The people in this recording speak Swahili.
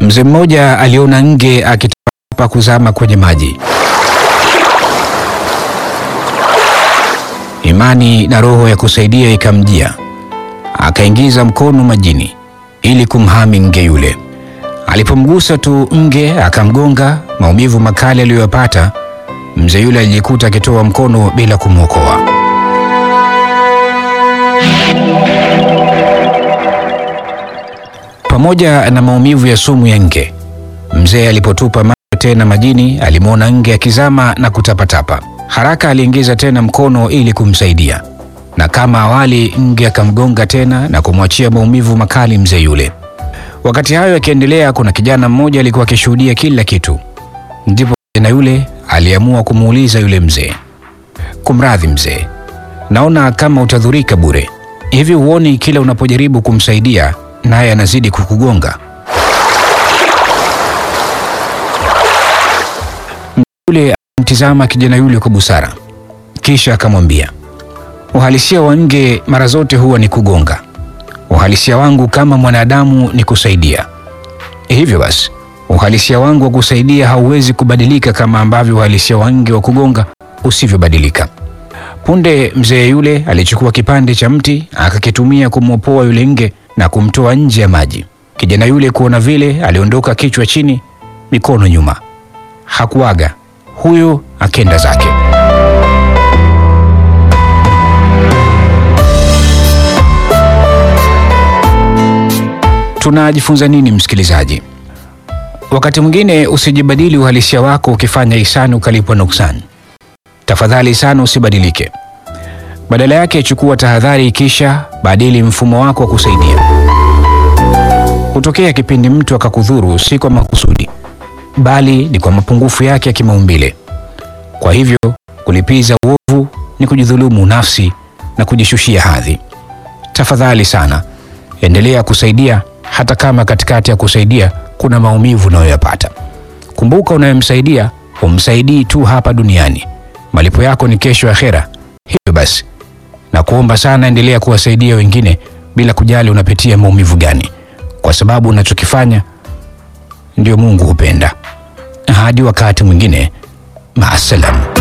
Mzee mmoja aliona nge akitapa kuzama kwenye maji. Imani na roho ya kusaidia ikamjia, akaingiza mkono majini ili kumhami nge yule. Alipomgusa tu nge akamgonga. Maumivu makali aliyoyapata mzee yule alijikuta akitoa mkono bila kumwokoa. Pamoja na maumivu ya sumu ya nge, mzee alipotupa macho tena majini, alimwona nge akizama na kutapatapa. Haraka aliingiza tena mkono ili kumsaidia, na kama awali, nge akamgonga tena na kumwachia maumivu makali mzee yule. Wakati hayo yakiendelea, kuna kijana mmoja alikuwa akishuhudia kila kitu. Ndipo kijana yule aliamua kumuuliza yule mzee, kumradhi mzee, naona kama utadhurika bure. Hivi huoni kila unapojaribu kumsaidia naye anazidi kukugonga? Yule alimtizama kijana yule kwa busara, kisha akamwambia, uhalisia wa nge mara zote huwa ni kugonga. Uhalisia wangu kama mwanadamu ni kusaidia. Hivyo basi, uhalisia wangu wa kusaidia hauwezi kubadilika kama ambavyo uhalisia wa nge wa kugonga usivyobadilika. Punde mzee yule alichukua kipande cha mti akakitumia kumwopoa yule nge na kumtoa nje ya maji. Kijana yule kuona vile, aliondoka kichwa chini, mikono nyuma. Hakuaga, huyo akenda zake. Tunajifunza nini msikilizaji? Wakati mwingine usijibadili uhalisia wako ukifanya hisani ukalipwa nuksani. Tafadhali sana usibadilike, badala yake chukua tahadhari, kisha badili mfumo wako wa kusaidia. Hutokea kipindi mtu akakudhuru, si kwa makusudi, bali ni kwa mapungufu yake ya kimaumbile. Kwa hivyo kulipiza uovu ni kujidhulumu nafsi na kujishushia hadhi. Tafadhali sana endelea kusaidia, hata kama katikati ya kusaidia kuna maumivu unayoyapata. Kumbuka, unayemsaidia humsaidii tu hapa duniani, malipo yako ni kesho akhera. Hivyo basi, na kuomba sana, endelea kuwasaidia wengine bila kujali unapitia maumivu gani, kwa sababu unachokifanya ndio Mungu hupenda. Hadi wakati mwingine, maasalam.